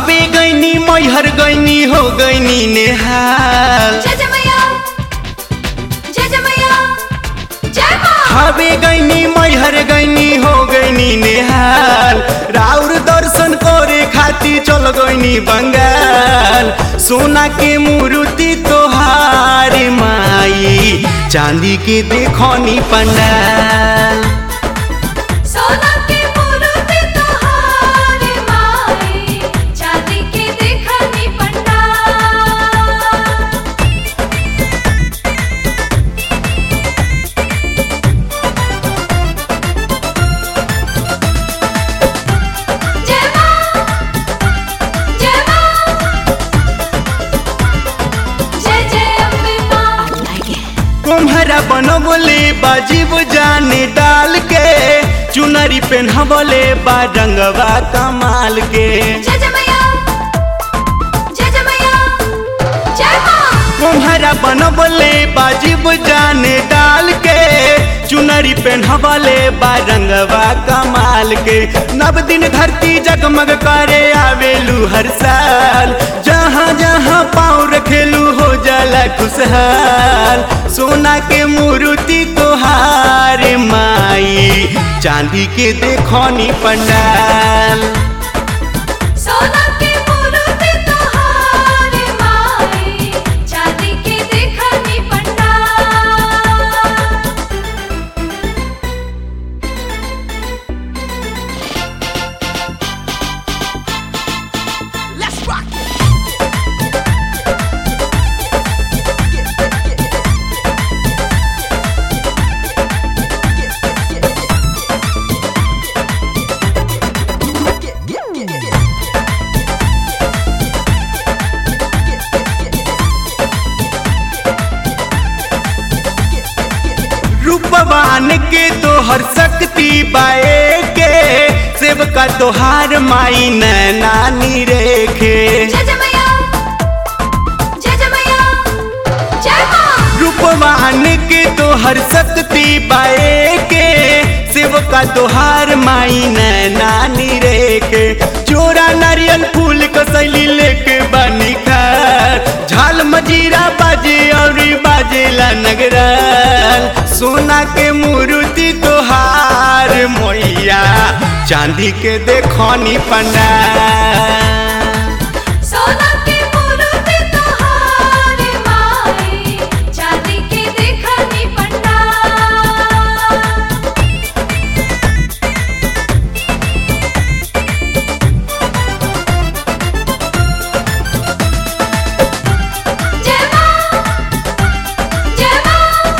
थावे गईनी मैहर गईनी हो गईनी नेहाल जय जय मैया जय जय मैया जय माँ थावे गईनी मैहर गईनी हो गईनी नेहाल राउर दर्शन करे खाती चल गईनी बंगाल सोना के मूर्ति तोहार माई चांदी के देखनी पंडाल सोना के मूर्ति तोहार माई चांदी के देखनी पंडाल जय माँ जय माँ जय जय अम्बे माँ कुम्हारा बनबले बाजीब जाने डाल के चुनरी पेन्हबले बा रंगवा कमाल के जय जय मैया जय जय मैया जय माँ कुम्हारा बनबले बाजीब जाने डाल के चुनरी पेन्हबले बा रंगवा कमाल के नव दिन धरती जगमग करे आवेलू हर साल जहाँ जहाँ पाँव रखेलू हो जाला खुशहाल सोना के मूर्ति तोहार माई चांदी के देखनी पंडाल सोना के मूर्ति तोहार माई चांदी के देखनी पंडाल रूपवान के तोहर शक्ति बाए के सेवका तोहार माई नानी रेखे जय जय मैया जय जय मैया जय माँ रूपवान के तोहर शक्ति बाए के सेवका तोहार माई नानी रेखे चोरा नारियल फूल कसैली लेके बनी खार झाल मजीरा बाजे और बाजेला नगराल सोना के मूर्ति तोहार मैया चांदी के देखनी पंडाल सोना के मूर्ति तोहार माई चांदी के देखनी पंडाल जय माँ जय माँ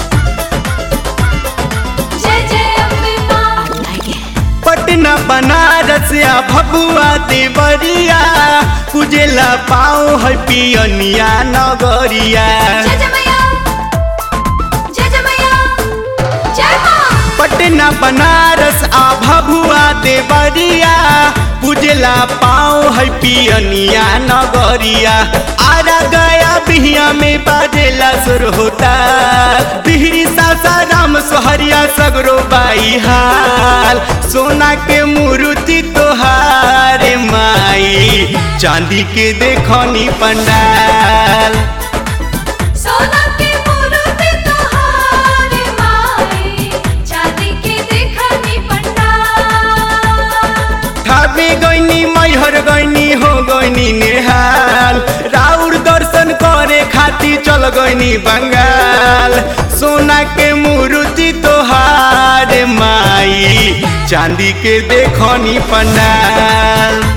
जय जय अम्बे माँ पटना बनारस या भगुआ देवरिया पूजेला पाओ है पियनिया नगरिया जय जय मैया जय जय मैया जय माँ पटना बनारस आ भगुआ देवरिया पूजेला पाओ है पियनिया नगरिया आरा गया बिहिया में बाजेला सुर होता बिहरी सासाराम सोहरिया सगरो बाई हाल सोना के मूर्ति तोहार माई चांदी के देखनी पंडाल सोना के मूर्ति तोहार माई चांदी के देखनी पंडाल थावे गईनी मैहर गईनी हो गईनी नेहाल राउर दर्शन करे खाती चल गईनी बंगाल सोना के मूर्ति तोहार माई चांदी के देखनी पंडाल